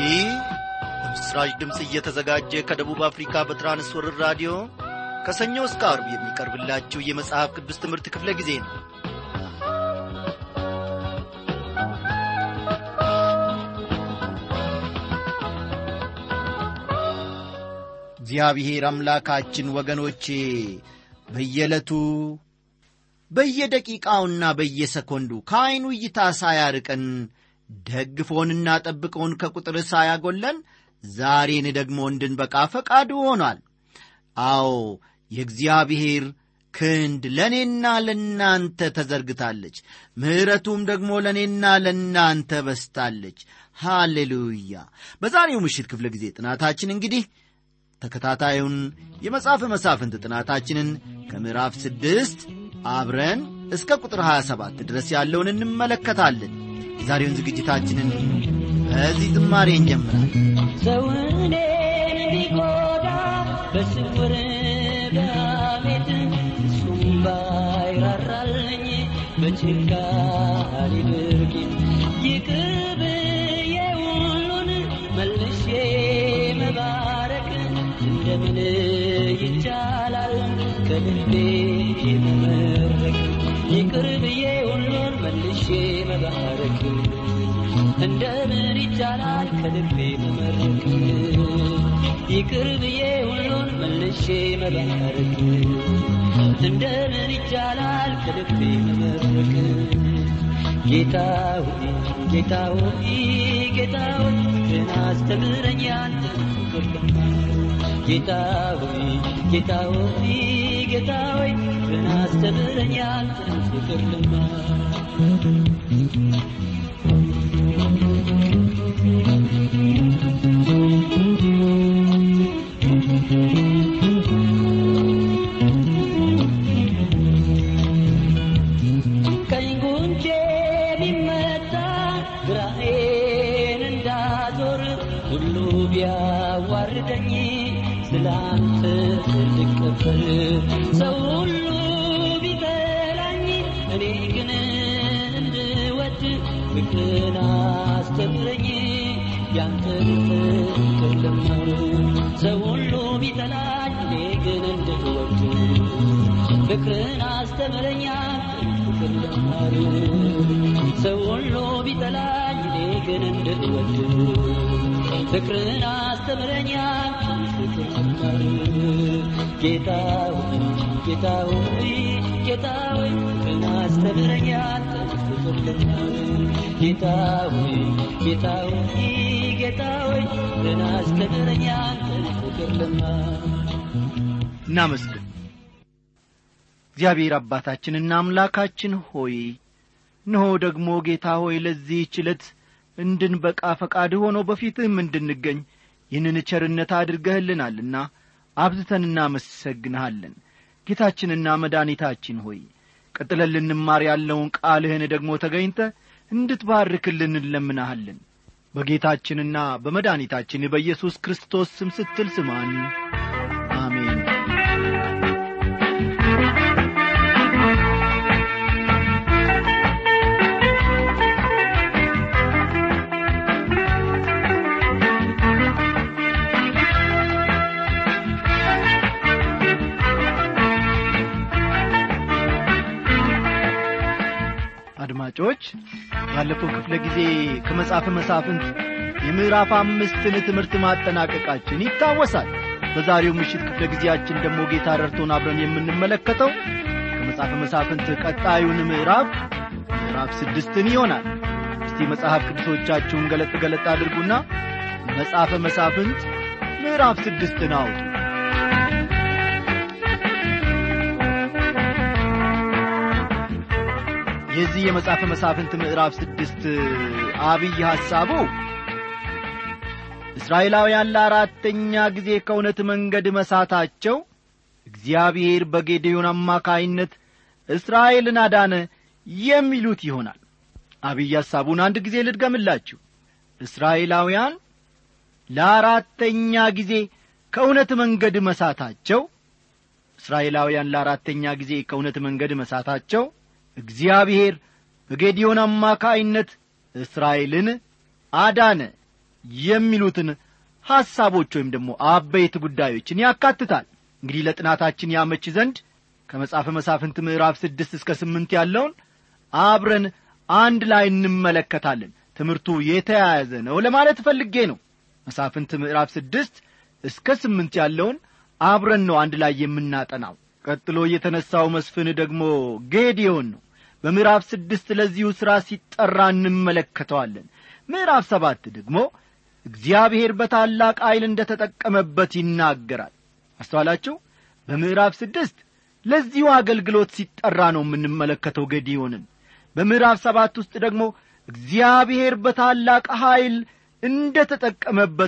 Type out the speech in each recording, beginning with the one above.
ይህ በምስራች ድምፅ እየተዘጋጀ ከደቡብ አፍሪካ በትራንስወርር ራዲዮ ከሰኞ እስከ አርብ የሚቀርብላችሁ የመጽሐፍ ቅዱስ ትምህርት ክፍለ ጊዜ ነው እግዚአብሔር አምላካችን ወገኖቼ በየዕለቱ በየደቂቃውና በየሰኮንዱ ከዐይኑ እይታ ሳያርቀን ደግፎንና ጠብቀውን ከቁጥር ሳያጎለን ዛሬን ደግሞ እንድንበቃ ፈቃዱ ሆኗል። አዎ የእግዚአብሔር ክንድ ለእኔና ለእናንተ ተዘርግታለች፣ ምሕረቱም ደግሞ ለእኔና ለእናንተ በስታለች። ሃሌሉያ! በዛሬው ምሽት ክፍለ ጊዜ ጥናታችን እንግዲህ ተከታታዩን የመጽሐፍ መሳፍንት ጥናታችንን ከምዕራፍ ስድስት አብረን እስከ ቁጥር 27 ድረስ ያለውን እንመለከታለን። የዛሬውን ዝግጅታችንን በዚህ ዝማሬ እንጀምራለን። ሰውን ቢጎዳ በስውር በሐሜት እሱም ባይራራልኝ በችካሪ ድርጊት ይቅር ብዬ ሁሉን መልሼ መባረክ እንደምን ይቻላል ከልቤ መመረክ ይቅር ብዬ ሁሉን መልሼ መባረክ እንደምን ይቻላል ከልቤ መመረክ ይቅር ብዬ ሁሉን መልሼ መባረክ እንደምን ይቻላል ከልቤ መመረክ ጌታ ሆይ ጌታ ሆይ ጌታ ሆይ ግን አስተምረኝ አንተን ፍቅር ጌታ ሆይ ጌታ ሆይ ጌታ ሆይ ግን አስተምረኝ አንተን ፍቅር ቀኝ ጉንጬ ቢመታ ግራዬን እንዳዞር ሁሉ ቢያዋርደኝ ስላንተ ልቀበል ሰው ሁሉ ቢጠላኝ እኔ ግን እንድወድ ፍቅርን አስተምረኝ ያንተን ፍቅር ልማር ሰው ሁሉ ቢጠላኝ እኔ ግን እንድወድ ፍቅርን አስተምረኝ ያንተን ፍቅር ልማር ሰው ሁሉ ቢጠላኝ እኔ ግን እንድወድ ፍቅርን አስተምረኝ ያንተን ፍቅር ልማር ጌታ ሆይ ጌታ ሆይ ጌታ ሆይ ፍቅርን አስተምረኝ ያንተን ፍቅር ልማር ጌታ ሆይ ጌታ ሆይ ጌታ ሆይ ፍቅርን አስተምረኝ ያንተን ፍቅር ልማር እናመስግን። እግዚአብሔር አባታችንና አምላካችን ሆይ እነሆ ደግሞ ጌታ ሆይ ለዚህች ዕለት እንድንበቃ ፈቃድ ሆኖ በፊትህም እንድንገኝ ይህንን ቸርነት አድርገህልናልና አብዝተን እናመሰግንሃለን። ጌታችንና መድኃኒታችን ሆይ ቀጥለን ልንማር ያለውን ቃልህን ደግሞ ተገኝተ እንድትባርክልን እንለምናሃለን። በጌታችንና በመድኃኒታችን በኢየሱስ ክርስቶስ ስም ስትል ስማን። አሜን። አድማጮች ባለፈው ክፍለ ጊዜ ከመጽሐፈ መሳፍንት የምዕራፍ አምስትን ትምህርት ማጠናቀቃችን ይታወሳል። በዛሬው ምሽት ክፍለ ጊዜያችን ደግሞ ጌታ ረድቶን አብረን የምንመለከተው ከመጽሐፈ መሳፍንት ቀጣዩን ምዕራፍ ምዕራፍ ስድስትን ይሆናል። እስቲ መጽሐፍ ቅዱሶቻችሁን ገለጥ ገለጥ አድርጉና መጽሐፈ መሳፍንት ምዕራፍ ስድስትን አውጡ። የዚህ የመጽሐፈ መሳፍንት ምዕራፍ ስድስት አብይ ሐሳቡ እስራኤላውያን ለአራተኛ ጊዜ ከእውነት መንገድ መሳታቸው እግዚአብሔር በጌዴዮን አማካይነት እስራኤልን አዳነ የሚሉት ይሆናል። አብይ ሐሳቡን አንድ ጊዜ ልድገምላችሁ። እስራኤላውያን ለአራተኛ ጊዜ ከእውነት መንገድ መሳታቸው እስራኤላውያን ለአራተኛ ጊዜ ከእውነት መንገድ መሳታቸው እግዚአብሔር በጌዲዮን አማካይነት እስራኤልን አዳነ የሚሉትን ሐሳቦች ወይም ደግሞ አበይት ጉዳዮችን ያካትታል እንግዲህ ለጥናታችን ያመች ዘንድ ከመጽሐፈ መሳፍንት ምዕራፍ ስድስት እስከ ስምንት ያለውን አብረን አንድ ላይ እንመለከታለን ትምህርቱ የተያያዘ ነው ለማለት ፈልጌ ነው መሳፍንት ምዕራፍ ስድስት እስከ ስምንት ያለውን አብረን ነው አንድ ላይ የምናጠናው ቀጥሎ የተነሳው መስፍን ደግሞ ጌዲዮን ነው በምዕራፍ ስድስት ለዚሁ ሥራ ሲጠራ እንመለከተዋለን ምዕራፍ ሰባት ደግሞ እግዚአብሔር በታላቅ ኀይል እንደ ተጠቀመበት ይናገራል አስተዋላችሁ በምዕራፍ ስድስት ለዚሁ አገልግሎት ሲጠራ ነው የምንመለከተው ገዲዮንን በምዕራፍ ሰባት ውስጥ ደግሞ እግዚአብሔር በታላቅ ኀይል እንደ ተጠቀመበት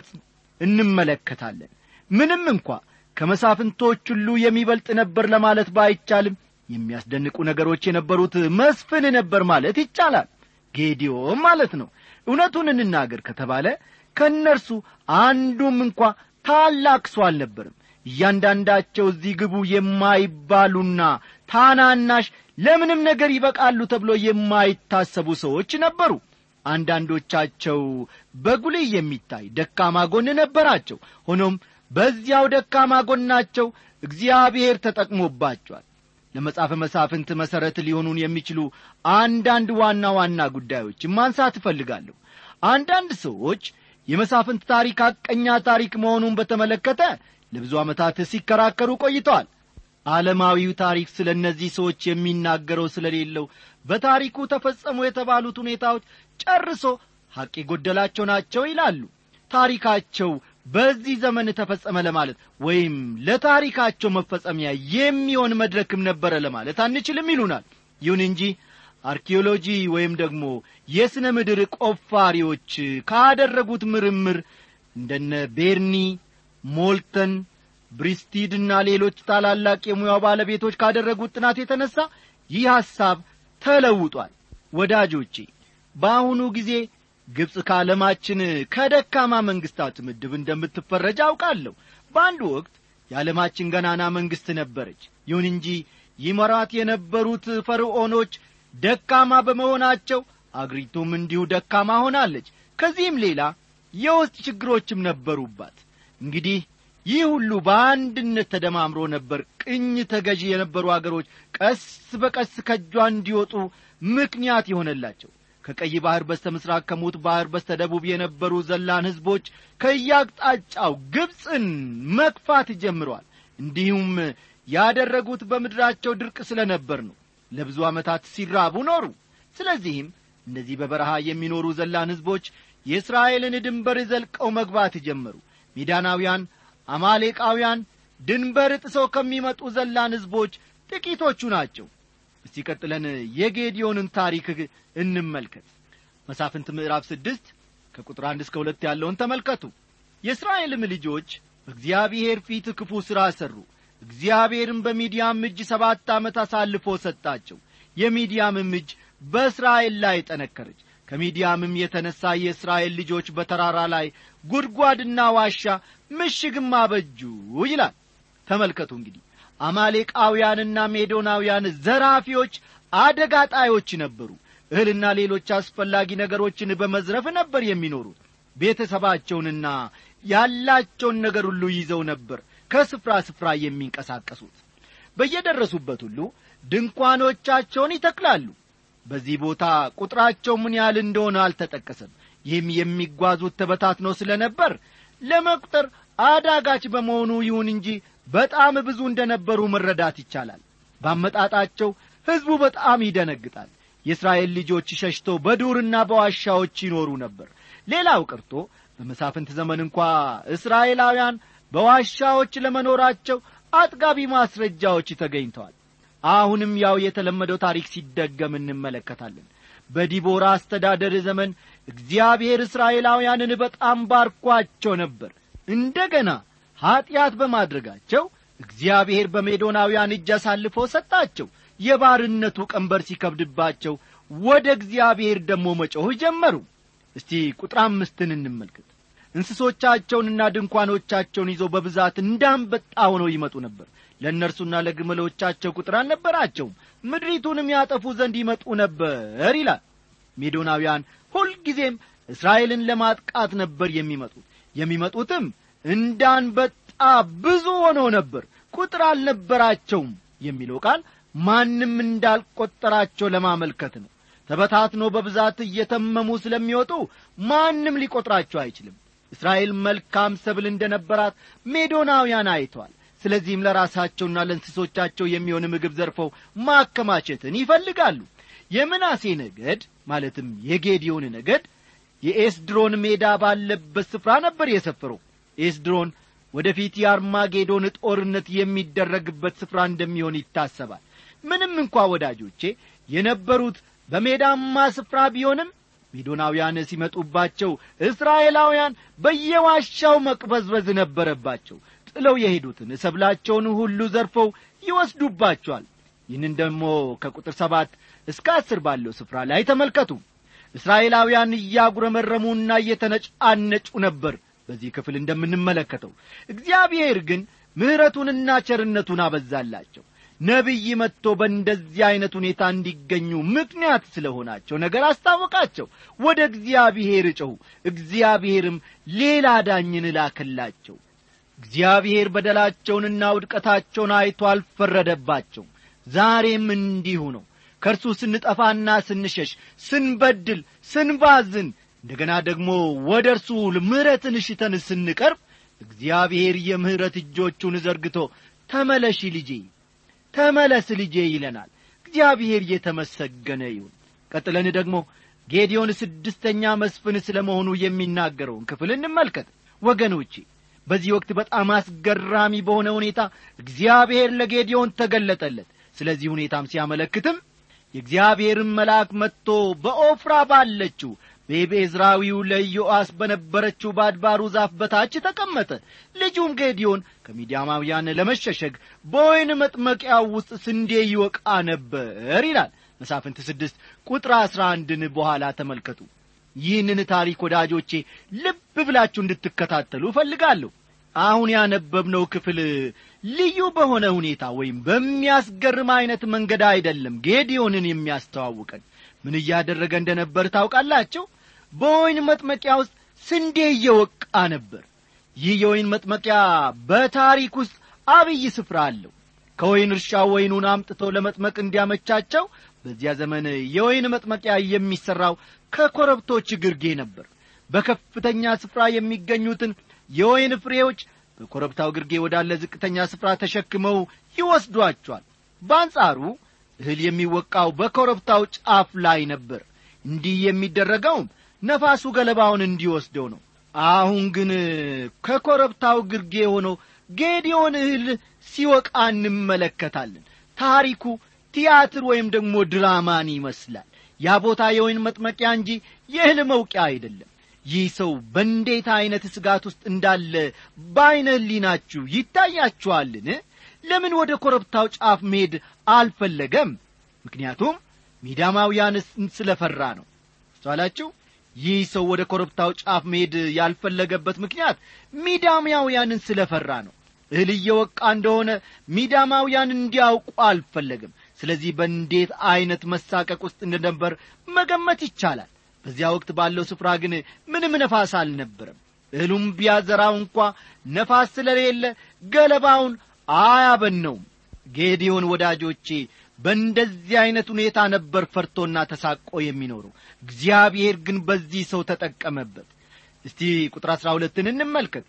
እንመለከታለን ምንም እንኳ ከመሳፍንቶች ሁሉ የሚበልጥ ነበር ለማለት ባይቻልም የሚያስደንቁ ነገሮች የነበሩት መስፍን ነበር ማለት ይቻላል ጌዲዮም ማለት ነው እውነቱን እንናገር ከተባለ ከእነርሱ አንዱም እንኳ ታላቅ ሰው አልነበርም እያንዳንዳቸው እዚህ ግቡ የማይባሉና ታናናሽ ለምንም ነገር ይበቃሉ ተብሎ የማይታሰቡ ሰዎች ነበሩ አንዳንዶቻቸው በጉልህ የሚታይ ደካማ ጎን ነበራቸው ሆኖም በዚያው ደካማ ጎናቸው እግዚአብሔር ተጠቅሞባቸዋል ለመጽሐፈ መሳፍንት መሠረት ሊሆኑን የሚችሉ አንዳንድ ዋና ዋና ጉዳዮችን ማንሳት እፈልጋለሁ አንዳንድ ሰዎች የመሳፍንት ታሪክ ሐቀኛ ታሪክ መሆኑን በተመለከተ ለብዙ ዓመታት ሲከራከሩ ቆይተዋል ዓለማዊው ታሪክ ስለ እነዚህ ሰዎች የሚናገረው ስለሌለው በታሪኩ ተፈጸሙ የተባሉት ሁኔታዎች ጨርሶ ሐቅ የጐደላቸው ናቸው ይላሉ ታሪካቸው በዚህ ዘመን ተፈጸመ ለማለት ወይም ለታሪካቸው መፈጸሚያ የሚሆን መድረክም ነበረ ለማለት አንችልም ይሉናል ይሁን እንጂ አርኪኦሎጂ ወይም ደግሞ የሥነ ምድር ቆፋሪዎች ካደረጉት ምርምር እንደነ ቤርኒ ሞልተን ብሪስቲድና ሌሎች ታላላቅ የሙያው ባለቤቶች ካደረጉት ጥናት የተነሣ ይህ ሐሳብ ተለውጧል ወዳጆቼ በአሁኑ ጊዜ ግብፅ ከዓለማችን ከደካማ መንግሥታት ምድብ እንደምትፈረጅ አውቃለሁ በአንድ ወቅት የዓለማችን ገናና መንግሥት ነበረች ይሁን እንጂ ይመራት የነበሩት ፈርዖኖች ደካማ በመሆናቸው አገሪቱም እንዲሁ ደካማ ሆናለች ከዚህም ሌላ የውስጥ ችግሮችም ነበሩባት እንግዲህ ይህ ሁሉ በአንድነት ተደማምሮ ነበር ቅኝ ተገዢ የነበሩ አገሮች ቀስ በቀስ ከእጇ እንዲወጡ ምክንያት የሆነላቸው ከቀይ ባሕር በስተ ምሥራቅ ከሙት ባሕር በስተ ደቡብ የነበሩ ዘላን ሕዝቦች ከያቅጣጫው ግብፅን መግፋት ጀምረዋል እንዲሁም ያደረጉት በምድራቸው ድርቅ ስለ ነበር ነው ለብዙ ዓመታት ሲራቡ ኖሩ ስለዚህም እነዚህ በበረሃ የሚኖሩ ዘላን ሕዝቦች የእስራኤልን ድንበር ዘልቀው መግባት ጀመሩ ሚዳናውያን አማሌቃውያን ድንበር ጥሰው ከሚመጡ ዘላን ሕዝቦች ጥቂቶቹ ናቸው እስቲ ቀጥለን የጌዲዮንን ታሪክ እንመልከት መሳፍንት ምዕራፍ ስድስት ከቁጥር አንድ እስከ ሁለት ያለውን ተመልከቱ የእስራኤልም ልጆች በእግዚአብሔር ፊት ክፉ ሥራ ሠሩ እግዚአብሔርም በሚዲያም እጅ ሰባት ዓመት አሳልፎ ሰጣቸው የሚዲያምም እጅ በእስራኤል ላይ ጠነከረች ከሚዲያምም የተነሣ የእስራኤል ልጆች በተራራ ላይ ጉድጓድና ዋሻ ምሽግም አበጁ ይላል ተመልከቱ እንግዲህ አማሌቃውያንና ሜዶናውያን ዘራፊዎች አደጋ ጣዮች ነበሩ እህልና ሌሎች አስፈላጊ ነገሮችን በመዝረፍ ነበር የሚኖሩት ቤተሰባቸውንና ያላቸውን ነገር ሁሉ ይዘው ነበር ከስፍራ ስፍራ የሚንቀሳቀሱት በየደረሱበት ሁሉ ድንኳኖቻቸውን ይተክላሉ በዚህ ቦታ ቁጥራቸው ምን ያህል እንደሆነ አልተጠቀሰም ይህም የሚጓዙት ተበታትነው ስለ ነበር ለመቁጠር አዳጋች በመሆኑ ይሁን እንጂ በጣም ብዙ እንደ ነበሩ መረዳት ይቻላል ባመጣጣቸው ሕዝቡ በጣም ይደነግጣል የእስራኤል ልጆች ሸሽተው በዱርና በዋሻዎች ይኖሩ ነበር ሌላው ቀርቶ በመሳፍንት ዘመን እንኳ እስራኤላውያን በዋሻዎች ለመኖራቸው አጥጋቢ ማስረጃዎች ተገኝተዋል አሁንም ያው የተለመደው ታሪክ ሲደገም እንመለከታለን በዲቦራ አስተዳደር ዘመን እግዚአብሔር እስራኤላውያንን በጣም ባርኳቸው ነበር እንደ ገና ኀጢአት በማድረጋቸው እግዚአብሔር በሜዶናውያን እጅ አሳልፎ ሰጣቸው የባርነቱ ቀንበር ሲከብድባቸው ወደ እግዚአብሔር ደግሞ መጮህ ጀመሩ እስቲ ቁጥር አምስትን እንመልከት እንስሶቻቸውንና ድንኳኖቻቸውን ይዘው በብዛት እንዳንበጣ ሆነው ይመጡ ነበር ለእነርሱና ለግመሎቻቸው ቁጥር አልነበራቸውም ምድሪቱንም ያጠፉ ዘንድ ይመጡ ነበር ይላል ሜዶናውያን ሁልጊዜም እስራኤልን ለማጥቃት ነበር የሚመጡት የሚመጡትም እንዳንበጣ ብዙ ሆነው ነበር ቁጥር አልነበራቸውም የሚለው ቃል ማንም እንዳልቈጠራቸው ለማመልከት ነው ተበታትኖ በብዛት እየተመሙ ስለሚወጡ ማንም ሊቈጥራቸው አይችልም እስራኤል መልካም ሰብል እንደ ነበራት ሜዶናውያን አይተዋል ስለዚህም ለራሳቸውና ለእንስሶቻቸው የሚሆን ምግብ ዘርፈው ማከማቸትን ይፈልጋሉ የምናሴ ነገድ ማለትም የጌዲዮን ነገድ የኤስድሮን ሜዳ ባለበት ስፍራ ነበር የሰፈረው ኤስድሮን ወደፊት የአርማጌዶን ጦርነት የሚደረግበት ስፍራ እንደሚሆን ይታሰባል ምንም እንኳ ወዳጆቼ የነበሩት በሜዳማ ስፍራ ቢሆንም ሜዶናውያን ሲመጡባቸው እስራኤላውያን በየዋሻው መቅበዝበዝ ነበረባቸው ጥለው የሄዱትን ሰብላቸውን ሁሉ ዘርፈው ይወስዱባቸዋል ይህንን ደግሞ ከቁጥር ሰባት እስከ አስር ባለው ስፍራ ላይ ተመልከቱ እስራኤላውያን እያጉረመረሙና እየተነጫነጩ ነበር በዚህ ክፍል እንደምንመለከተው እግዚአብሔር ግን ምሕረቱንና ቸርነቱን አበዛላቸው ነቢይ መጥቶ በእንደዚህ ዐይነት ሁኔታ እንዲገኙ ምክንያት ስለሆናቸው ነገር አስታወቃቸው ወደ እግዚአብሔር ጮኹ እግዚአብሔርም ሌላ ዳኝን ላከላቸው እግዚአብሔር በደላቸውንና ውድቀታቸውን አይቶ አልፈረደባቸው ዛሬም እንዲሁ ነው ከእርሱ ስንጠፋና ስንሸሽ ስንበድል ስንባዝን እንደገና ደግሞ ወደ እርሱ ምሕረትን ሽተን ስንቀርብ እግዚአብሔር የምሕረት እጆቹን ዘርግቶ ተመለሺ ልጄ ተመለስ ልጄ ይለናል እግዚአብሔር እየተመሰገነ ይሁን ቀጥለን ደግሞ ጌዲዮን ስድስተኛ መስፍን ስለ መሆኑ የሚናገረውን ክፍል እንመልከት ወገኖቼ በዚህ ወቅት በጣም አስገራሚ በሆነ ሁኔታ እግዚአብሔር ለጌዲዮን ተገለጠለት ስለዚህ ሁኔታም ሲያመለክትም የእግዚአብሔርን መልአክ መጥቶ በኦፍራ ባለችው በቤዝራዊው ለኢዮአስ በነበረችው በአድባሩ ዛፍ በታች ተቀመጠ ልጁም ጌዲዮን ከሚዲያማውያን ለመሸሸግ በወይን መጥመቂያው ውስጥ ስንዴ ይወቃ ነበር ይላል መሳፍንት ስድስት ቁጥር አሥራ አንድን በኋላ ተመልከቱ ይህንን ታሪክ ወዳጆቼ ልብ ብላችሁ እንድትከታተሉ እፈልጋለሁ አሁን ያነበብነው ክፍል ልዩ በሆነ ሁኔታ ወይም በሚያስገርም ዐይነት መንገድ አይደለም ጌዲዮንን የሚያስተዋውቀን ምን እያደረገ እንደ ነበር ታውቃላችሁ በወይን መጥመቂያ ውስጥ ስንዴ እየወቃ ነበር ይህ የወይን መጥመቂያ በታሪክ ውስጥ አብይ ስፍራ አለው ከወይን እርሻ ወይኑን አምጥተው ለመጥመቅ እንዲያመቻቸው በዚያ ዘመን የወይን መጥመቂያ የሚሠራው ከኮረብቶች ግርጌ ነበር በከፍተኛ ስፍራ የሚገኙትን የወይን ፍሬዎች በኮረብታው ግርጌ ወዳለ ዝቅተኛ ስፍራ ተሸክመው ይወስዷቸዋል በአንጻሩ እህል የሚወቃው በኮረብታው ጫፍ ላይ ነበር እንዲህ የሚደረገውም ነፋሱ ገለባውን እንዲወስደው ነው አሁን ግን ከኮረብታው ግርጌ ሆኖ ጌዲዮን እህል ሲወቃ እንመለከታለን ታሪኩ ቲያትር ወይም ደግሞ ድራማን ይመስላል ያ ቦታ የወይን መጥመቂያ እንጂ የእህል መውቂያ አይደለም ይህ ሰው በእንዴት ዐይነት ስጋት ውስጥ እንዳለ በዐይነ ህሊናችሁ ይታያችኋልን ለምን ወደ ኮረብታው ጫፍ መሄድ አልፈለገም ምክንያቱም ሚዳማውያን ስለ ፈራ ነው አስተዋላችሁ ይህ ሰው ወደ ኮረብታው ጫፍ መሄድ ያልፈለገበት ምክንያት ሚዳማውያንን ስለ ፈራ ነው እህል እየወቃ እንደሆነ ሚዳማውያን እንዲያውቁ አልፈለግም ስለዚህ በእንዴት ዐይነት መሳቀቅ ውስጥ እንደነበር መገመት ይቻላል በዚያ ወቅት ባለው ስፍራ ግን ምንም ነፋስ አልነበረም እህሉም ቢያዘራው እንኳ ነፋስ ስለሌለ ገለባውን አያበነውም ጌዲዮን ወዳጆቼ በእንደዚህ ዐይነት ሁኔታ ነበር ፈርቶና ተሳቆ የሚኖረው እግዚአብሔር ግን በዚህ ሰው ተጠቀመበት እስቲ ቁጥር አሥራ ሁለትን እንመልከት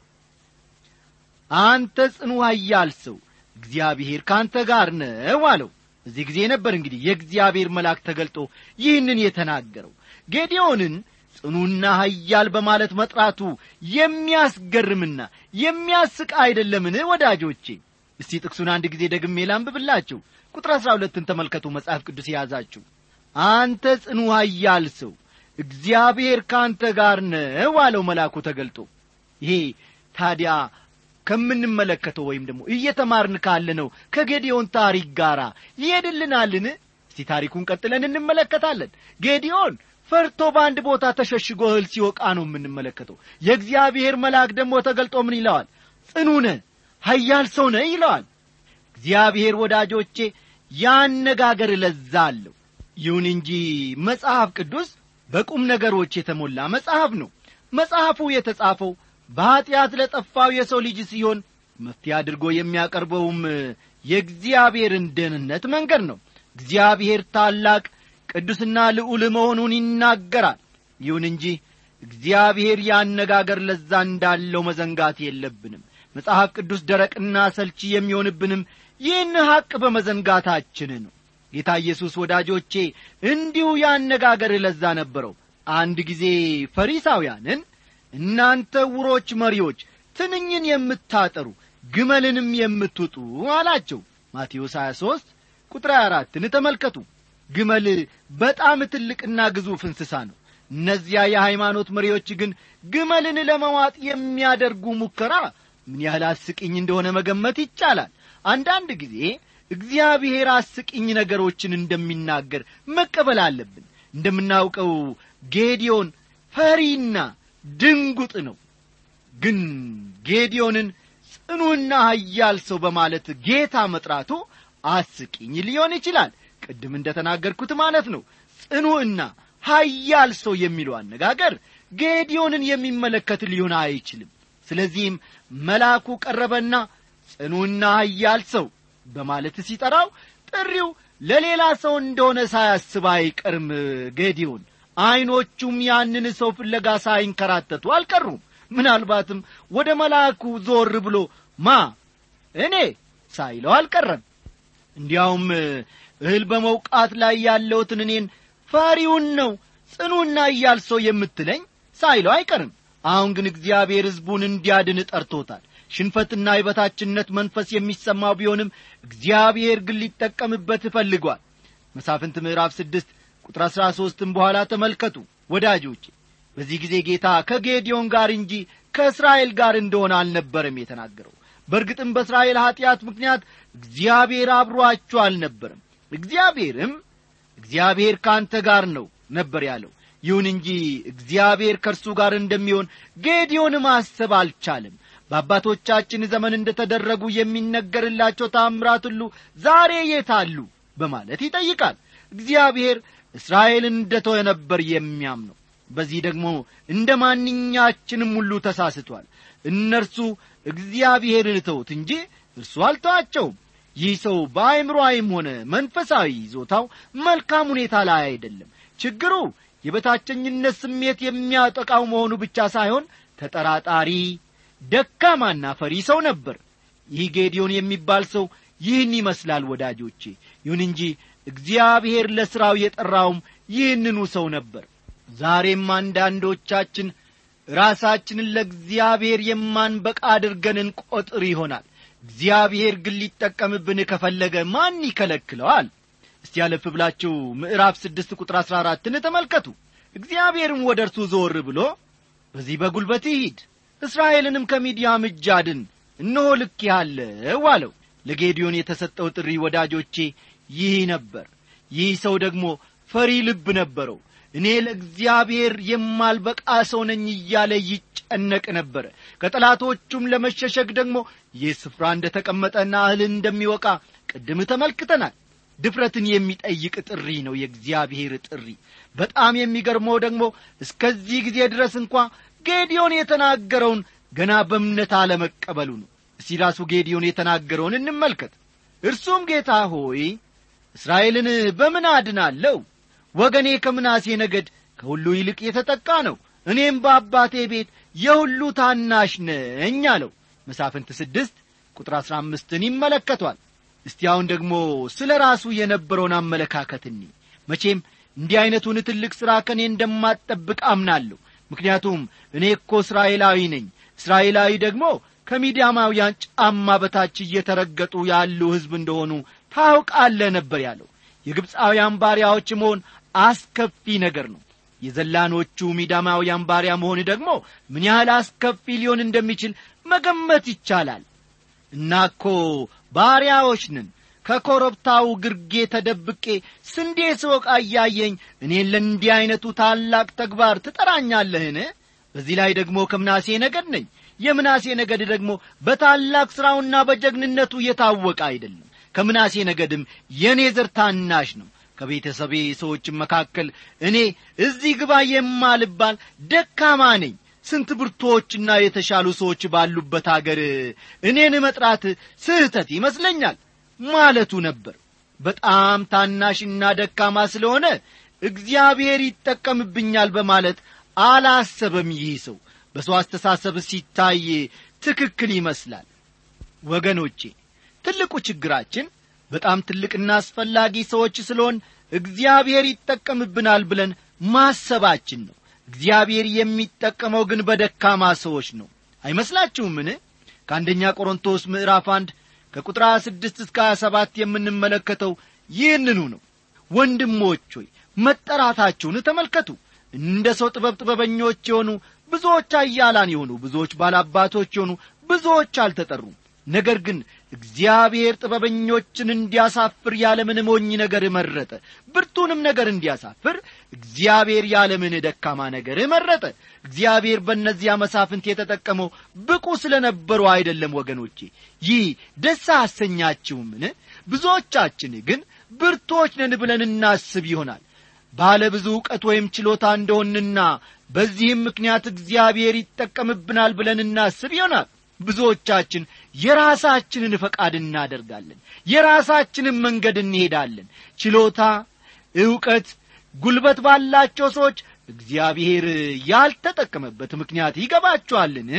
አንተ ጽኑ ኃያል ሰው እግዚአብሔር ከአንተ ጋር ነው አለው በዚህ ጊዜ ነበር እንግዲህ የእግዚአብሔር መልአክ ተገልጦ ይህንን የተናገረው ጌዲዮንን ጽኑና ኃያል በማለት መጥራቱ የሚያስገርምና የሚያስቅ አይደለምን ወዳጆቼ እስቲ ጥቅሱን አንድ ጊዜ ደግሜ ላንብብላችሁ ቁጥር አሥራ ሁለትን ተመልከቱ መጽሐፍ ቅዱስ የያዛችሁ አንተ ጽኑ ኃያል ሰው እግዚአብሔር ከአንተ ጋር ነው አለው መልአኩ ተገልጦ ይሄ ታዲያ ከምንመለከተው ወይም ደግሞ እየተማርን ካለ ነው ከጌዲዮን ታሪክ ጋር ይሄድልናልን እስቲ ታሪኩን ቀጥለን እንመለከታለን ጌዲዮን ፈርቶ በአንድ ቦታ ተሸሽጎ እህል ሲወቃ ነው የምንመለከተው የእግዚአብሔር መልአክ ደግሞ ተገልጦ ምን ይለዋል ጽኑ ነ ሀያል ሰው ነ ይለዋል እግዚአብሔር ወዳጆቼ ያነጋገር ለዛ አለው ይሁን እንጂ መጽሐፍ ቅዱስ በቁም ነገሮች የተሞላ መጽሐፍ ነው መጽሐፉ የተጻፈው በኀጢአት ለጠፋው የሰው ልጅ ሲሆን መፍትሄ አድርጎ የሚያቀርበውም የእግዚአብሔርን ደህንነት መንገድ ነው እግዚአብሔር ታላቅ ቅዱስና ልዑል መሆኑን ይናገራል ይሁን እንጂ እግዚአብሔር ያነጋገር ለዛ እንዳለው መዘንጋት የለብንም መጽሐፍ ቅዱስ ደረቅና ሰልቺ የሚሆንብንም ይህን ሐቅ በመዘንጋታችን ነው ጌታ ኢየሱስ ወዳጆቼ እንዲሁ ያነጋገር ለዛ ነበረው አንድ ጊዜ ፈሪሳውያንን እናንተ ውሮች መሪዎች ትንኝን የምታጠሩ ግመልንም የምትውጡ አላቸው ማቴዎስ 23 ቁጥር 24ን ተመልከቱ ግመል በጣም ትልቅና ግዙፍ እንስሳ ነው እነዚያ የሃይማኖት መሪዎች ግን ግመልን ለመዋጥ የሚያደርጉ ሙከራ ምን ያህል አስቂኝ እንደሆነ መገመት ይቻላል አንዳንድ ጊዜ እግዚአብሔር አስቂኝ ነገሮችን እንደሚናገር መቀበል አለብን እንደምናውቀው ጌዲዮን ፈሪና ድንጉጥ ነው ግን ጌዲዮንን ጽኑና ሀያል ሰው በማለት ጌታ መጥራቱ አስቂኝ ሊሆን ይችላል ቅድም እንደ ተናገርኩት ማለት ነው ጽኑዕና ሀያል ሰው የሚለው አነጋገር ጌዲዮንን የሚመለከት ሊሆን አይችልም ስለዚህም መልአኩ ቀረበና ጽኑና ሀያል ሰው በማለት ሲጠራው ጥሪው ለሌላ ሰው እንደሆነ ሳያስብ አይቀርም ጌዲዮን ዐይኖቹም ያንን ሰው ፍለጋ ሳይንከራተቱ አልቀሩም ምናልባትም ወደ መልአኩ ዞር ብሎ ማ እኔ ሳይለው አልቀረም እንዲያውም እህል በመውቃት ላይ ያለውትን እኔን ፈሪውን ነው ጽኑና እያል ሰው የምትለኝ ሳይለው አይቀርም አሁን ግን እግዚአብሔር ሕዝቡን እንዲያድን ጠርቶታል ሽንፈትና የበታችነት መንፈስ የሚሰማው ቢሆንም እግዚአብሔር ግን ሊጠቀምበት እፈልጓል መሳፍንት ምዕራፍ ስድስት ቁጥር አሥራ ሦስትም በኋላ ተመልከቱ ወዳጆቼ በዚህ ጊዜ ጌታ ከጌዲዮን ጋር እንጂ ከእስራኤል ጋር እንደሆነ አልነበረም የተናገረው በእርግጥም በእስራኤል ኀጢአት ምክንያት እግዚአብሔር አብሮአችሁ አልነበረም እግዚአብሔርም እግዚአብሔር ከአንተ ጋር ነው ነበር ያለው ይሁን እንጂ እግዚአብሔር ከእርሱ ጋር እንደሚሆን ጌዲዮን ማሰብ አልቻለም በአባቶቻችን ዘመን እንደ ተደረጉ የሚነገርላቸው ታምራት ሁሉ ዛሬ የታሉ በማለት ይጠይቃል እግዚአብሔር እስራኤልን እንደ ተወ ነበር የሚያምነው በዚህ ደግሞ እንደ ማንኛችንም ሁሉ ተሳስቷል እነርሱ እግዚአብሔርን ተውት እንጂ እርሱ አልተዋቸውም ይህ ሰው በአይምሮአይም ሆነ መንፈሳዊ ይዞታው መልካም ሁኔታ ላይ አይደለም ችግሩ የበታቸኝነት ስሜት የሚያጠቃው መሆኑ ብቻ ሳይሆን ተጠራጣሪ ደካማና ፈሪ ሰው ነበር ይህ ጌዲዮን የሚባል ሰው ይህን ይመስላል ወዳጆቼ ይሁን እንጂ እግዚአብሔር ለሥራው የጠራውም ይህንኑ ሰው ነበር ዛሬም አንዳንዶቻችን ራሳችንን ለእግዚአብሔር የማንበቃ አድርገን እንቈጥር ይሆናል እግዚአብሔር ግን ሊጠቀምብን ከፈለገ ማን ይከለክለዋል እስቲ ያለፍ ብላችሁ ምዕራፍ ስድስት ቁጥር አሥራ አራትን ተመልከቱ እግዚአብሔርም ወደ እርሱ ዞር ብሎ በዚህ በጒልበት ሂድ እስራኤልንም ከሚዲያም እጅ አድን እነሆ ልክ ያለው አለው ለጌዲዮን የተሰጠው ጥሪ ወዳጆቼ ይህ ነበር ይህ ሰው ደግሞ ፈሪ ልብ ነበረው እኔ ለእግዚአብሔር የማልበቃ ሰው ነኝ እያለ ይጨነቅ ነበረ ከጠላቶቹም ለመሸሸግ ደግሞ ይህ ስፍራ እንደ ተቀመጠና እህልን እንደሚወቃ ቅድም ተመልክተናል ድፍረትን የሚጠይቅ ጥሪ ነው የእግዚአብሔር ጥሪ በጣም የሚገርመው ደግሞ እስከዚህ ጊዜ ድረስ እንኳ ጌዲዮን የተናገረውን ገና በእምነት አለመቀበሉ ነው እስቲ ራሱ ጌዲዮን የተናገረውን እንመልከት እርሱም ጌታ ሆይ እስራኤልን በምን አድናለሁ ወገኔ ከምናሴ ነገድ ከሁሉ ይልቅ የተጠቃ ነው እኔም በአባቴ ቤት የሁሉ ታናሽ ነኝ አለው መሳፍንት ስድስት ቁጥር አሥራ አምስትን ይመለከቷል እስቲ አሁን ደግሞ ስለ ራሱ የነበረውን አመለካከት እኒ መቼም እንዲህ ዐይነቱን ትልቅ ሥራ ከእኔ እንደማትጠብቅ አምናለሁ ምክንያቱም እኔ እኮ እስራኤላዊ ነኝ እስራኤላዊ ደግሞ ከሚዲያማውያን ጫማ በታች እየተረገጡ ያሉ ሕዝብ እንደሆኑ ታውቃለ ነበር ያለው የግብፃውያን ባሪያዎች መሆን አስከፊ ነገር ነው የዘላኖቹ ሚዳማውያን ባሪያ መሆን ደግሞ ምን ያህል አስከፊ ሊሆን እንደሚችል መገመት ይቻላል እናኮ ባሪያዎች ነን ከኮረብታው ግርጌ ተደብቄ ስንዴ ስወቃ እያየኝ እኔን ለእንዲህ ዐይነቱ ታላቅ ተግባር ትጠራኛለህን በዚህ ላይ ደግሞ ከምናሴ ነገድ ነኝ የምናሴ ነገድ ደግሞ በታላቅ ሥራውና በጀግንነቱ የታወቀ አይደለም ከምናሴ ነገድም የእኔ ዘር ታናሽ ነው ከቤተሰቤ ሰዎች መካከል እኔ እዚህ ግባ የማልባል ደካማ ነኝ ስንት ብርቶችና የተሻሉ ሰዎች ባሉበት አገር እኔን መጥራት ስህተት ይመስለኛል ማለቱ ነበር በጣም ታናሽና ደካማ ስለሆነ እግዚአብሔር ይጠቀምብኛል በማለት አላሰበም ይህ ሰው በሰው አስተሳሰብ ሲታይ ትክክል ይመስላል ወገኖቼ ትልቁ ችግራችን በጣም ትልቅና አስፈላጊ ሰዎች ስለሆን እግዚአብሔር ይጠቀምብናል ብለን ማሰባችን ነው እግዚአብሔር የሚጠቀመው ግን በደካማ ሰዎች ነው አይመስላችሁምን ከአንደኛ ቆሮንቶስ ምዕራፍ አንድ ከቁጥር 26 እስከ 27 የምንመለከተው ይህንኑ ነው ወንድሞች ሆይ መጠራታችሁን ተመልከቱ እንደ ሰው ጥበብ ጥበበኞች የሆኑ ብዙዎች አያላን የሆኑ ብዙዎች ባላባቶች የሆኑ ብዙዎች አልተጠሩም ነገር ግን እግዚአብሔር ጥበበኞችን እንዲያሳፍር ያለምን ሞኝ ነገር መረጠ ብርቱንም ነገር እንዲያሳፍር እግዚአብሔር ያለምን ደካማ ነገር መረጠ እግዚአብሔር በእነዚያ መሳፍንት የተጠቀመው ብቁ ስለ ነበሩ አይደለም ወገኖቼ ይህ ደስ አሰኛችሁምን ብዙዎቻችን ግን ብርቶች ነን ብለን እናስብ ይሆናል ባለ ብዙ ዕውቀት ወይም ችሎታ እንደሆንና በዚህም ምክንያት እግዚአብሔር ይጠቀምብናል ብለን እናስብ ይሆናል ብዙዎቻችን የራሳችንን ፈቃድ እናደርጋለን የራሳችንን መንገድ እንሄዳለን ችሎታ ዕውቀት ጉልበት ባላቸው ሰዎች እግዚአብሔር ያልተጠቀመበት ምክንያት ይገባቸዋልን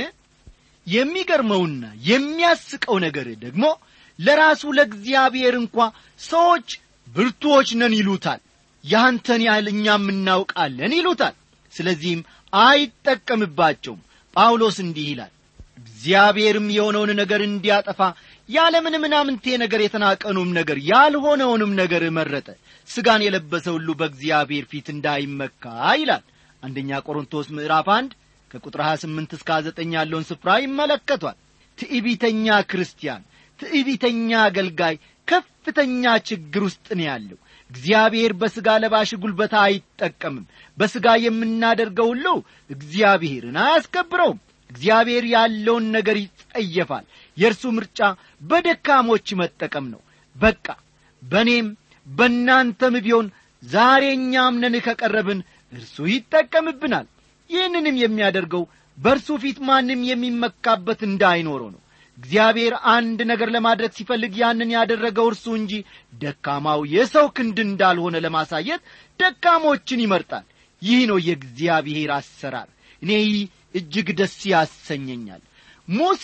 የሚገርመውና የሚያስቀው ነገር ደግሞ ለራሱ ለእግዚአብሔር እንኳ ሰዎች ብርቱዎች ነን ይሉታል ያንተን ያህል እኛም እናውቃለን ይሉታል ስለዚህም አይጠቀምባቸውም ጳውሎስ እንዲህ ይላል እግዚአብሔርም የሆነውን ነገር እንዲያጠፋ ያለምን ምናምንቴ ነገር የተናቀኑም ነገር ያልሆነውንም ነገር መረጠ ሥጋን የለበሰ ሁሉ በእግዚአብሔር ፊት እንዳይመካ ይላል አንደኛ ቆሮንቶስ ምዕራፍ አንድ ከቁጥር 28 እስከ 9 ያለውን ስፍራ ይመለከቷል ትዕቢተኛ ክርስቲያን ትዕቢተኛ አገልጋይ ከፍተኛ ችግር ውስጥ ነው ያለው እግዚአብሔር በሥጋ ለባሽ ጉልበታ አይጠቀምም በሥጋ የምናደርገው ሁሉ እግዚአብሔርን አያስከብረውም እግዚአብሔር ያለውን ነገር ይጸየፋል የእርሱ ምርጫ በደካሞች መጠቀም ነው በቃ በእኔም በእናንተም ቢሆን ዛሬ እኛም ነን ከቀረብን እርሱ ይጠቀምብናል ይህንንም የሚያደርገው በእርሱ ፊት ማንም የሚመካበት እንዳይኖረው ነው እግዚአብሔር አንድ ነገር ለማድረግ ሲፈልግ ያንን ያደረገው እርሱ እንጂ ደካማው የሰው ክንድ እንዳልሆነ ለማሳየት ደካሞችን ይመርጣል ይህ ነው የእግዚአብሔር አሰራር እኔ ይህ እጅግ ደስ ያሰኘኛል ሙሴ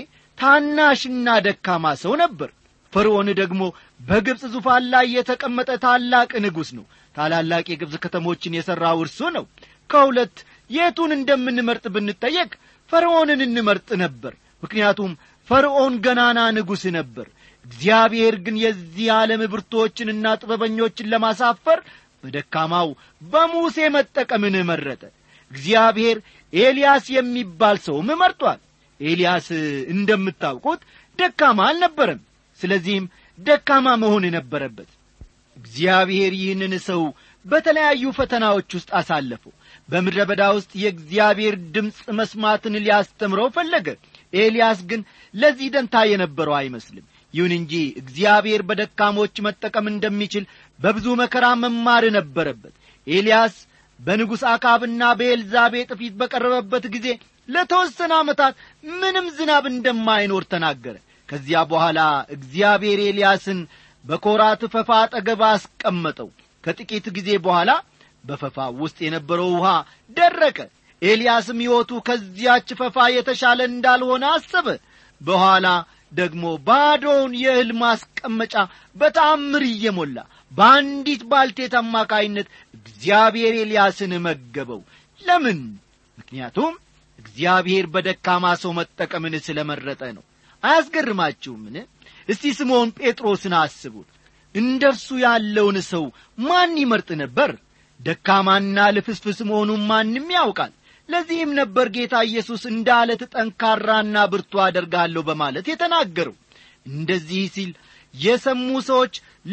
ታናሽና ደካማ ሰው ነበር ፈርዖን ደግሞ በግብፅ ዙፋን ላይ የተቀመጠ ታላቅ ንጉሥ ነው ታላላቅ የግብፅ ከተሞችን የሠራው እርሱ ነው ከሁለት የቱን እንደምንመርጥ ብንጠየቅ ፈርዖንን እንመርጥ ነበር ምክንያቱም ፈርዖን ገናና ንጉሥ ነበር እግዚአብሔር ግን የዚህ ዓለም ብርቶችንና ጥበበኞችን ለማሳፈር በደካማው በሙሴ መጠቀምን መረጠ እግዚአብሔር ኤልያስ የሚባል ሰውም መርጧል ኤልያስ እንደምታውቁት ደካማ አልነበረም ስለዚህም ደካማ መሆን ነበረበት እግዚአብሔር ይህንን ሰው በተለያዩ ፈተናዎች ውስጥ አሳለፈው በምድረ በዳ ውስጥ የእግዚአብሔር ድምፅ መስማትን ሊያስተምረው ፈለገ ኤልያስ ግን ለዚህ ደንታ የነበረው አይመስልም ይሁን እንጂ እግዚአብሔር በደካሞች መጠቀም እንደሚችል በብዙ መከራ መማር ነበረበት ኤልያስ በንጉሥ አካብና በኤልዛቤጥ ፊት በቀረበበት ጊዜ ለተወሰነ ዓመታት ምንም ዝናብ እንደማይኖር ተናገረ ከዚያ በኋላ እግዚአብሔር ኤልያስን በኮራት ፈፋ አጠገብ አስቀመጠው ከጥቂት ጊዜ በኋላ በፈፋ ውስጥ የነበረው ውሃ ደረቀ ኤልያስም ሕይወቱ ከዚያች ፈፋ የተሻለ እንዳልሆነ አሰበ በኋላ ደግሞ ባዶውን የእህል ማስቀመጫ በተአምር እየሞላ በአንዲት ባልቴት አማካይነት እግዚአብሔር ኤልያስን መገበው ለምን ምክንያቱም እግዚአብሔር በደካማ ሰው መጠቀምን ስለ መረጠ ነው አያስገርማችሁምን እስቲ ስምዖን ጴጥሮስን አስቡት እንደ እርሱ ያለውን ሰው ማን ይመርጥ ነበር ደካማና ልፍስፍስ መሆኑን ማንም ያውቃል ለዚህም ነበር ጌታ ኢየሱስ እንደ አለት ጠንካራና ብርቱ አደርጋለሁ በማለት የተናገረው እንደዚህ ሲል የሰሙ ሰዎች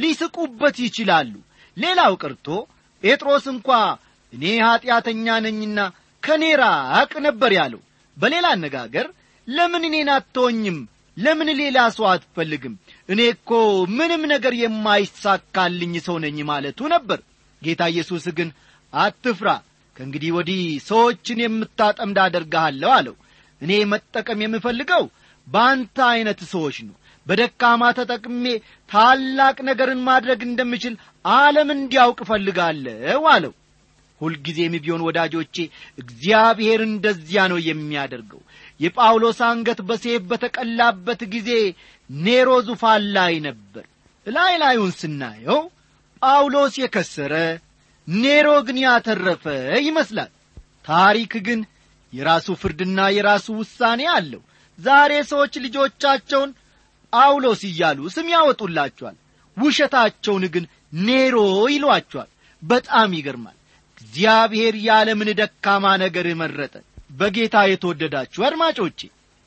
ሊስቁበት ይችላሉ ሌላው ቀርቶ ጴጥሮስ እንኳ እኔ ኀጢአተኛ ነኝና ከኔ ራቅ ነበር ያለው በሌላ አነጋገር ለምን እኔን አትተወኝም ለምን ሌላ ሰው አትፈልግም እኔ እኮ ምንም ነገር የማይሳካልኝ ሰው ነኝ ማለቱ ነበር ጌታ ኢየሱስ ግን አትፍራ ከእንግዲህ ወዲህ ሰዎችን የምታጠምድ አደርግሃለሁ አለው እኔ መጠቀም የምፈልገው በአንተ ዐይነት ሰዎች ነው በደካማ ተጠቅሜ ታላቅ ነገርን ማድረግ እንደምችል ዓለም እንዲያውቅ እፈልጋለሁ አለው ሁልጊዜም ቢሆን ወዳጆቼ እግዚአብሔር እንደዚያ ነው የሚያደርገው የጳውሎስ አንገት በሴፍ በተቀላበት ጊዜ ኔሮ ዙፋን ላይ ነበር ላይ ላዩን ስናየው ጳውሎስ የከሰረ ኔሮ ግን ያተረፈ ይመስላል ታሪክ ግን የራሱ ፍርድና የራሱ ውሳኔ አለው ዛሬ ሰዎች ልጆቻቸውን ጳውሎስ እያሉ ስም ያወጡላቸዋል ውሸታቸውን ግን ኔሮ ይሏቸዋል በጣም ይገርማል እግዚአብሔር የዓለምን ደካማ ነገር መረጠ በጌታ የተወደዳችሁ አድማጮቼ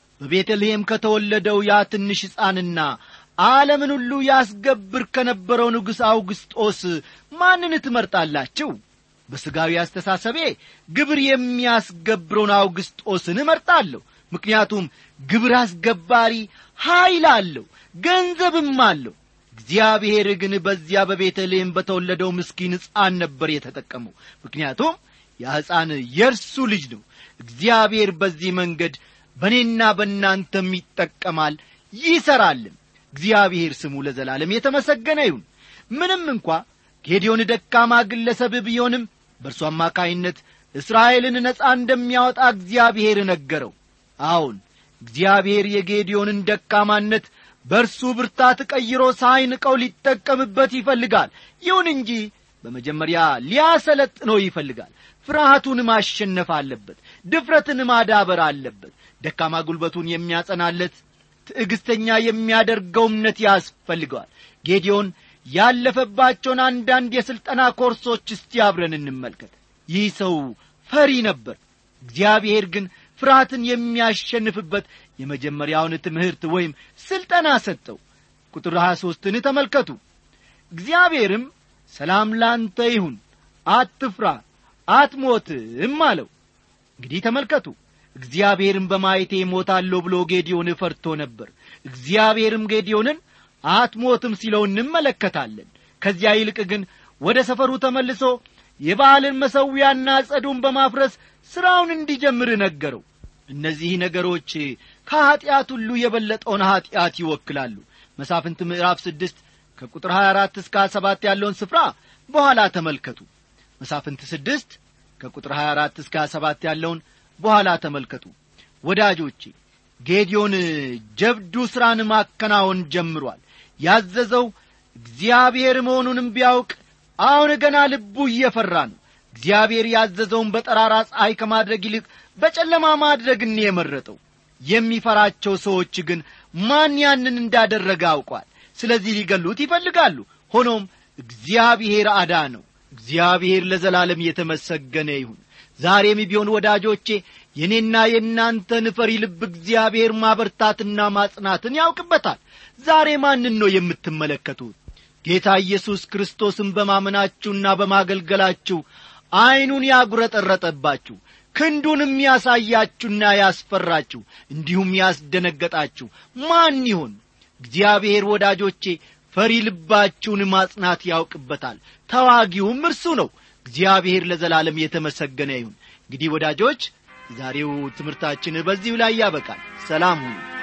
በቤተልሔም ከተወለደው ያ ትንሽ ሕፃንና ዓለምን ሁሉ ያስገብር ከነበረው ንጉሥ አውግስጦስ ማንን ትመርጣላችሁ በሥጋዊ አስተሳሰቤ ግብር የሚያስገብረውን አውግስጦስን እመርጣለሁ ምክንያቱም ግብር አስገባሪ ኀይል አለው ገንዘብም አለው እግዚአብሔር ግን በዚያ በቤተልሔም በተወለደው ምስኪን ሕፃን ነበር የተጠቀመው ምክንያቱም ያ ሕፃን የእርሱ ልጅ ነው እግዚአብሔር በዚህ መንገድ በእኔና በእናንተም ይጠቀማል ይሠራልም እግዚአብሔር ስሙ ለዘላለም የተመሰገነ ይሁን ምንም እንኳ ጌዲዮን ደካማ ግለሰብ ቢሆንም በእርሱ አማካይነት እስራኤልን ነፃ እንደሚያወጣ እግዚአብሔር ነገረው አዎን እግዚአብሔር የጌዲዮንን ደካማነት በእርሱ ብርታት ቀይሮ ሳይንቀው ሊጠቀምበት ይፈልጋል ይሁን እንጂ በመጀመሪያ ሊያሰለጥነው ይፈልጋል ፍርሃቱን ማሸነፍ አለበት ድፍረትን ማዳበር አለበት ደካማ ጉልበቱን የሚያጸናለት ትዕግስተኛ የሚያደርገው እምነት ያስፈልገዋል ጌዲዮን ያለፈባቸውን አንዳንድ የሥልጠና ኮርሶች እስቲ አብረን እንመልከት ይህ ሰው ፈሪ ነበር እግዚአብሔር ግን ፍርሃትን የሚያሸንፍበት የመጀመሪያውን ትምህርት ወይም ሥልጠና ሰጠው ቁጥር 23ን ተመልከቱ እግዚአብሔርም ሰላም ላንተ ይሁን አትፍራ አትሞትም አለው እንግዲህ ተመልከቱ እግዚአብሔርም በማየቴ ሞታለሁ ብሎ ጌዲዮን ፈርቶ ነበር እግዚአብሔርም ጌዲዮንን አትሞትም ሲለው እንመለከታለን ከዚያ ይልቅ ግን ወደ ሰፈሩ ተመልሶ የባህልን መሠዊያና ጸዱን በማፍረስ ሥራውን እንዲጀምር ነገረው እነዚህ ነገሮች ከኀጢአት ሁሉ የበለጠውን ኀጢአት ይወክላሉ መሳፍንት ምዕራፍ ስድስት ከቁጥር 24 እስከ 27 ያለውን ስፍራ በኋላ ተመልከቱ መሳፍንት ስድስት ከቁጥር 24 እስከ 27 ያለውን በኋላ ተመልከቱ ወዳጆቼ ጌዲዮን ጀብዱ ሥራን ማከናወን ጀምሯል ያዘዘው እግዚአብሔር መሆኑንም ቢያውቅ አሁን ገና ልቡ እየፈራ ነው እግዚአብሔር ያዘዘውን በጠራራ ፀሐይ ከማድረግ ይልቅ በጨለማ ማድረግን የመረጠው የሚፈራቸው ሰዎች ግን ማን ያንን እንዳደረገ አውቋል ስለዚህ ሊገሉት ይፈልጋሉ ሆኖም እግዚአብሔር አዳ ነው እግዚአብሔር ለዘላለም የተመሰገነ ይሁን ዛሬም ቢሆን ወዳጆቼ የእኔና የእናንተን ፈሪ ልብ እግዚአብሔር ማበርታትና ማጽናትን ያውቅበታል ዛሬ ማንን ነው የምትመለከቱት ጌታ ኢየሱስ ክርስቶስን በማመናችሁና በማገልገላችሁ ዐይኑን ያጉረጠረጠባችሁ ክንዱንም ያሳያችሁና ያስፈራችሁ እንዲሁም ያስደነገጣችሁ ማን ይሆን እግዚአብሔር ወዳጆቼ ፈሪ ልባችሁን ማጽናት ያውቅበታል ተዋጊውም እርሱ ነው እግዚአብሔር ለዘላለም የተመሰገነ ይሁን እንግዲህ ወዳጆች ዛሬው ትምህርታችን በዚሁ ላይ ያበቃል ሰላም ሁኑ